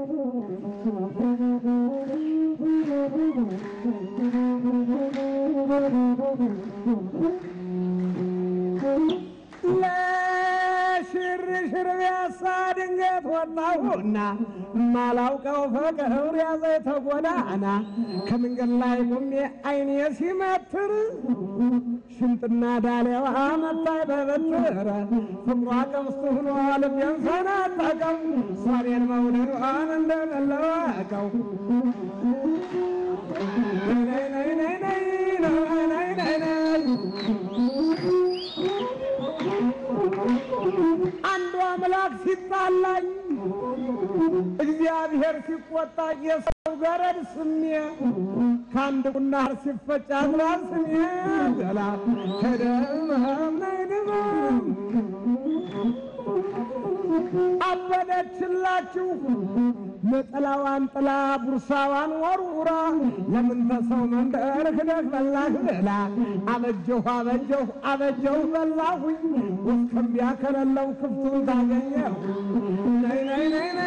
ለሽርሽር ቢያሳ ድንገት ወጣሁና ማላውቀው ፍቅር ያዘኝ ተጎዳና ከመንገድ ላይ ቆሜ አይኔ ሲመትር ሽንጥና ዳሌዋ መታይ በበትር ፍቅሯ ቀውስቱ ሆኖ ልቤን ሰነጠቀው እሷኔን መውደዷን እንደመለወቀው ነይ ነይ ነይ ነይ ነይ ነይ ነይ ነይ አንዱ አምላክ ሲጣላኝ እግዚአብሔር ሲቆጣ የሰው ገረድ ስሜ ከአንድ ቡና ሲፈጭ አዝራር ስሜ ገላ ከደመም ናይ ድመም አበደችላችሁ ነጠላዋን ጥላ ቡርሳዋን ወርውራ ለምን ተሰው መንደር ክደት በላህ ብላ አበጀሁ አበጀሁ አበጀሁ በላሁኝ ውስጥ ከለለው ክፍቱን ታገኘሁ ነይ ነይ ነይ